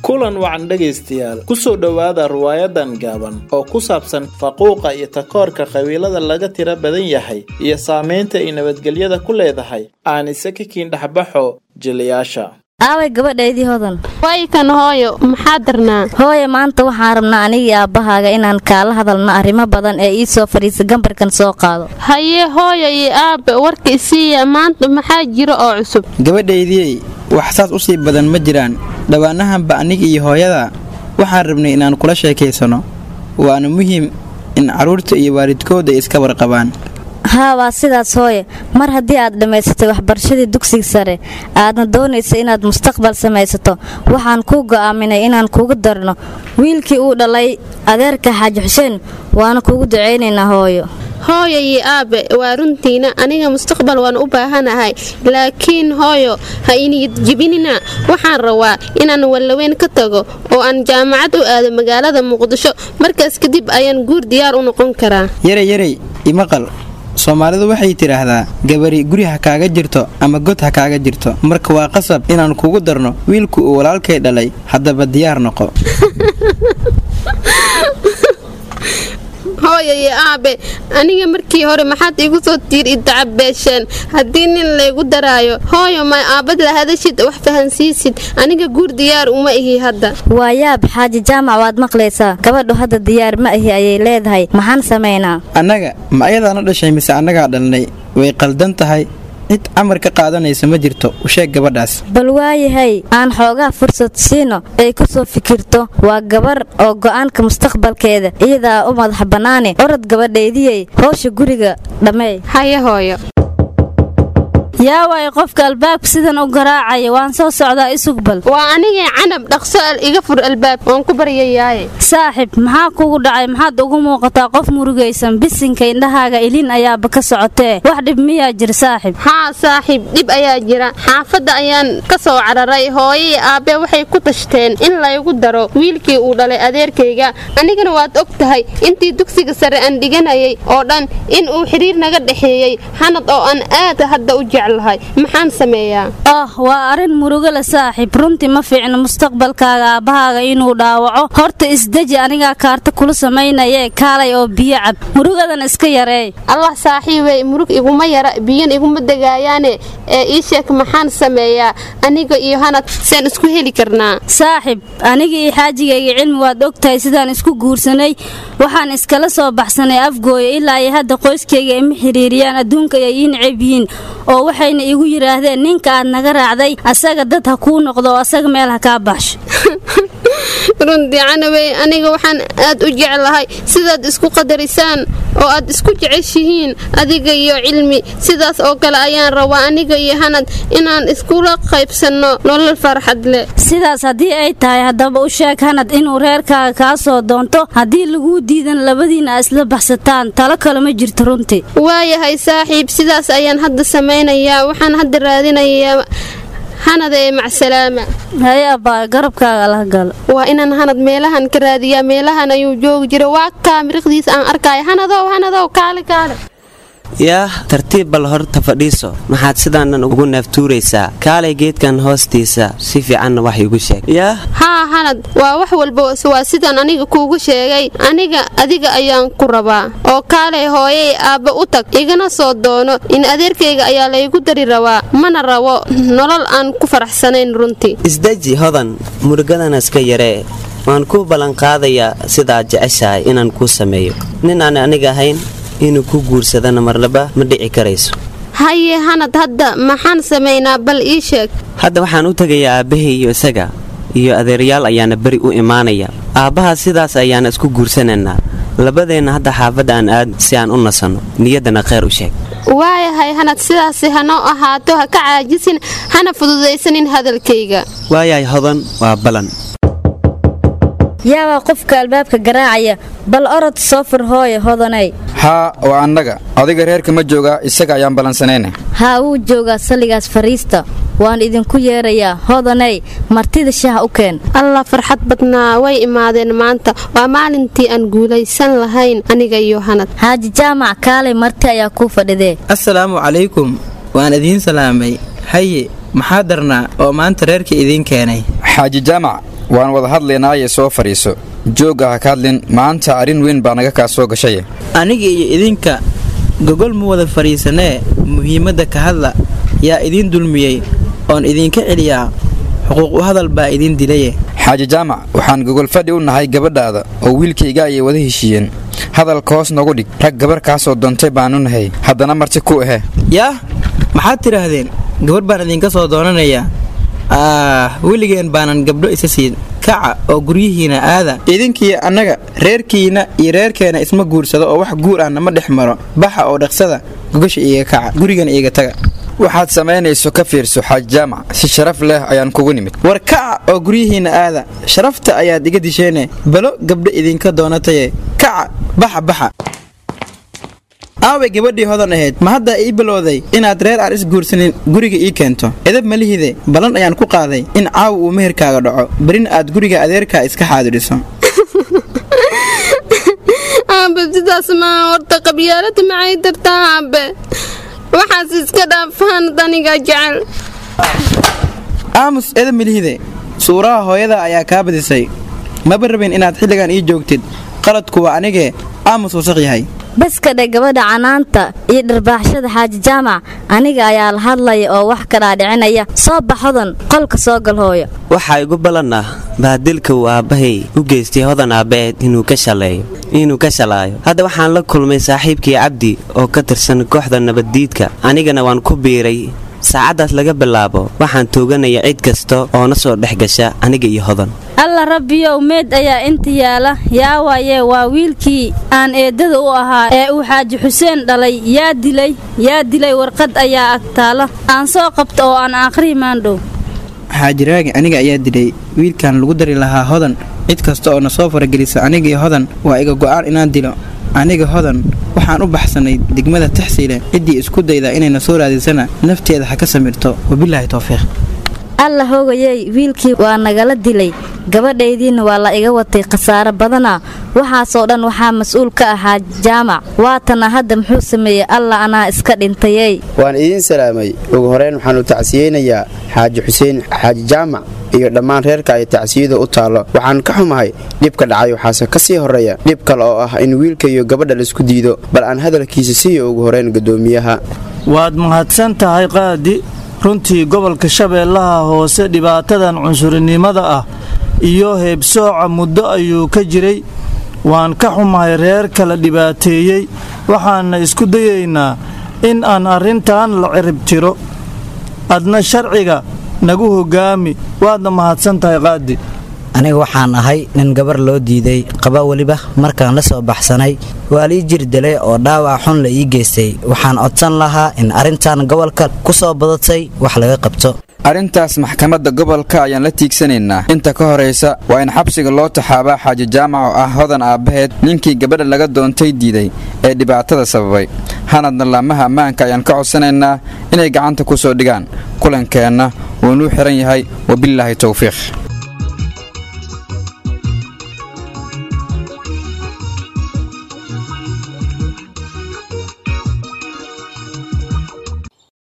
kulan wacan dhegaystayaal kusoo dhowaada riwaayadan gaaban oo ku saabsan faquuqa iyo takoorka qabiilada laga tira badan yahay iyo saameynta ay nabadgelyada ku leedahay aanise ka kiindhexbaxo jilayaasha aaway gabadhaydii hodan waykan hooyo maxaa darnaa hooye maanta waxaan rabnaa anigii aabbahaaga inaan kaala hadalno arrimo badan ee ii soo fadhiisa gambarkan soo qaado haye hooyo iyo aabbe warka isiiya maanta maxaa jiro oo cusub gabadhaydiyey wax saas u sii badan ma jiraan dhowaanahanba aniga iyo hooyada waxaan rabnay inaan kula sheekaysano waana muhiim in carruurta iyo waalidkooda iska warqabaan haa waa sidaas hooye mar haddii aad dhammaysatay waxbarashadii dugsiga sare aadna doonaysa inaad mustaqbal samaysato waxaan kuu go'aaminay inaan kugu darno wiilkii uu dhalay adeerka xaaji xuseen waana kugu ducaynaynaa hooyo hooyo iyo aabbe waa runtiina aniga mustaqbal waan u baahanahay laakiin hooyo ha iniyad jibinina waxaan rabaa inaan wallaweyn ka tago oo aan jaamacad u aado magaalada muqdisho markaas kadib ayaan guur diyaar u noqon karaa yarey yarey imaqal soomaalidu waxay tidhaahdaa gabari guri ha kaaga jirto ama god ha kaaga jirto marka waa qasab inaan kugu darno wiilku uu walaalkay dhalay haddaba diyaar noqo hooyo iyo aabe aniga markii hore maxaad iigu soo tiir idacabeesheen haddii nin laygu daraayo hooyo may aabad la hadashid wax fahansiisid aniga guur diyaar uma ihi hadda waa yaab xaaji jaamac waad maqlaysaa gabadhu hadda diyaar ma ahi ayay leedahay maxaan samaynaa annaga ma ayadaana dhashay mise annagaa dhalnay way qaldan tahay cid camar ka qaadanaysa ma jirto u sheeg gabadhaas bal waayahay aan xoogaa fursad siino ay ku soo fikirto waa gabar oo go'aanka mustaqbalkeeda iyadaa u madax bannaane orod gabadhaydiyey howsha guriga dhammeey haye hooyo yaa waay qofka albaabka sidan u garaacaya waan soo socdaa isugbal waa anigay canab dhaqso al iga fur albaab waan ku baryayaaye saaxib maxaa kugu dhacay maxaad ugu muuqataa qof murugaysan bisinka indhahaaga ilin ayaaba ka socotee wax dhib miyaa jir saaxib haa saaxiib dhib ayaa jira xaafadda ayaan ka soo cararay hooyai aabbe waxay ku tashteen in laygu daro wiilkii uu dhalay adeerkayga anigana waad og tahay intii dugsiga sare aan dhiganayay oo dhan in uu xidhiir naga dhexeeyey xanad oo aan aad hadda u jecel maxaan sameeyaa ah waa arrin murugo le saaxiib runtii ma fiicno mustaqbalkaaga aabbahaaga inuu dhaawaco horta isdeji anigaa kaarta kula samaynayee kaalay oo biyo cab murugadan iska yareey allah saaxiibey murug iguma yara biyan iguma degaayaane ee ii sheeg maxaan sameeyaa aniga iyo hanad saan isku heli karnaa saaxib aniga iyo xaajigayga cilmi waad ogtahay sidaan isku guursanay waxaan iskala soo baxsanay afgooyo ilaa ay hadda qoyskayga ima xiriiriyaan adduunka ay ii necab yihiin oo waxayna igu yidhaahdeen ninka aad naga raacday asaga dad ha kuu noqdo oo asaga meel ha kaa baxsho runtii canabey aniga waxaan aad u jeclahay sidaad isku qadarisaan oo aad isku jeceshihiin adiga iyo cilmi sidaas oo kale ayaan rabaa aniga iyo hanad inaan iskula qaybsanno nolol farxad leh sidaas haddii ay tahay haddaba u sheeg hanad inuu reerkaaga kaa soo doonto haddii laguu diidan labadiina a isla baxsataan talo kale ma jirto runtii waayahay saaxiib sidaas ayaan hadda samaynayaa waxaan hadda raadinayaa hanad ee macsalaama haye abbaa garabkaaga lah galo waa inaan hanad meelahan ka raadiyaa meelahan ayuu joogi jira waa kaa miriqdiisa aan arkaayo hanadow hanadow kaale kaale yaah tartiib bal horta fadhiiso maxaad sidaanan ugu neeftuuraysaa kaalay geedkan hoostiisa si fiicanna wax iigu sheeg yaah haa hanad waa wax walba waa sidaan aniga kuugu sheegay aniga adiga ayaan ku rabaa oo kaalay hooyay aabba u tag igana soo doono in adeerkayga ayaa laygu dari rabaa mana rabo nolol aan ku faraxsanayn runtii isdeji hodan murugadana iska yaree waan kuu ballanqaadayaa sidaad jeceshahay inaan kuu sameeyo nin aan aniga ahayn inuu ku guursadana marlaba ma dhici karayso haye hanad hadda maxaan samaynaa bal ii sheeg hadda waxaan u tegayaa aabbahay iyo isaga iyo adeeryaal ayaana beri u imaanaya aabbaha sidaas ayaana isku guursanaynaa labadeenna hadda xaafadda aan aad si aan u nasanno niyaddana kheyr u sheeg waayahay hanad sidaasi hanoo ahaato ha ka caajisin hana fududaysanin hadalkayga waayahay hodan waa balan yaabaa qofka albaabka garaacaya bal orod soo fur hooye hodanay haa waa annaga adiga reerka ma joogaa isaga ayaan ballansanayna haa wuu joogaa salligaas fariista waan idinku yeerayaa hodanay martida shaah u keen allah farxad badnaa way imaadeen maanta waa maalintii aan guulaysan lahayn aniga iyo hanad xaaji jaamac kaalay marti ayaa kuu fadhidee assalaamu calaykum waan idiin salaamay haye maxaa darnaa oo maanta reerka idiin keenay xaaji jaamac waan wada hadlaynaaye soo fadhiiso joog ah ka hadlin maanta arrin weyn baa naga kaa soo gashaye aniga iyo idinka gogol ma wada fadhiisanee muhiimadda ka hadla yaa idiin dulmiyey oon idinka celiyaa xuquuq u hadal baa idiin dilaye xaaji jaamac waxaan gogol fadhi u nahay gabadhaada oo wiilkayga ayay wada heshiiyeen hadalka hoos nagu dhig rag gabar kaasoo doontay baanu nahay haddana marti ku ahe yaah maxaad tidhaahdeen gabarh baan idinka soo doonanayaa ah weligeen baanan gabdho isa siin kaca oo guryihiina aada idinkiiyo annaga reerkiina iyo reerkeena isma guursado oo wax guur ahna ma dhex maro baxa oo dhaqsada gogasha iiga kaca gurigana iiga taga waxaad samaynayso ka fiirso xaaji jaamac si sharaf leh ayaan kugu nimid war kaca oo guryihiinna aada sharafta ayaad iga disheene balo gabdho idinka doonataye kaca baxa baxa aaway gabadhii hodan ahayd ma haddaa ii bilowday inaad reer aan is guursanin guriga ii keento edab malihide ballan ayaan ku qaaday in caawa uu meherkaaga dhaco berina aad guriga adeerkaa iska xaadiriso aabe sidaas maaha horta qabyaalada maxay dartaa aabe waxaas iska dhaafaan daniga jecel aamus edab malihide suuraha hooyada ayaa kaa badisay maba rabin inaad xilligan ii joogtid qaladku waa anigee aamus wasaq yahay baskadhe gabadha canaanta iyo dharbaaxshada xaaji jaamac aniga ayaa la hadlaya oo wax ka dhaadhicinaya soo bax hodan qolka soo gal hooyo waxaa igu ballan ah baadilka uu aabbahay u geystay hodan aabbaheed inuu ka shaleeyo inuu ka shalaayo hadda waxaan la kulmay saaxiibkii cabdi oo ka tirsan kooxda nabaddiidka anigana waan ku biiray saacaddaas laga bilaabo waxaan tooganaya cid kasta oo na soo dhex gasha aniga iyo hodan alla rabbiyow meed ayaa inta yaala yaa waaye waa wiilkii aan eeddada u ahaa ee uu xaaji xuseen dhalay yaa dilay yaa dilay warqad ayaa agtaala aan soo qabto oo aan akhrii maandhow xaajiraagi aniga ayaa dilay wiilkan lagu dari lahaa hodan cid kasta oo na soo faragelisa anigii hodan waa iga go'aan inaan dilo aniga hodan waxaan u baxsanay degmada taxsiile ciddii isku dayda inayna soo raadisana nafteeda ha ka samirto wabilaahi towfiiq alla hoogayey wiilkii waa nagala dilay gabadhaydiinna waa la iga watay khasaare badana waxaasoo dhan waxaa mas-uul ka ahaa jaamac waatana hadda muxuu sameeyey alla anaa iska dhintayey waan idiin salaamay ugu horeyn waxaanu tacsiyeynayaa xaaji xuseen xaaji jaamac iyo dhammaan reerka ay tacsiyada u taallo waxaan ka xumahay dhibka dhacay waxaase ka sii horreeya dhib kale oo ah in wiilka iyo gabadha laisku diido bal aan hadalkiisa siiyo ugu horeyn guddoomiyaha waad mahadsan tahay qaadi runtii gobolka shabeellaha hoose dhibaatadan cunsurinimada ah iyo heebsooca muddo ayuu ka jiray waan ka xumahay reer kala dhibaateeyey waxaana isku dayaynaa in aan arrintan la ciribtiro adna sharciga nagu hoggaami waadna mahadsan tahay qaadi aniga waxaan ahay nin gabar loo diiday qaba weliba markaan la soo baxsanay waa lii jir dilay oo dhaawac xun la ii geystay waxaan codsan lahaa in arrintan gobolka ku soo badatay wax laga qabto arrintaas maxkamadda gobolka ayaan la tiigsanaynaa inta ka horaysa waa in xabsiga loo taxaabaa xaaji jaamac oo ah hodan aabbaheed ninkii gabadha laga doontay diiday ee dhibaatada sababay hanadna laamaha ammaanka ayaan ka codsanaynaa inay gacanta ku soo dhigaan kulankeenna wuunuu xihan yahay wabilaahi towfiiq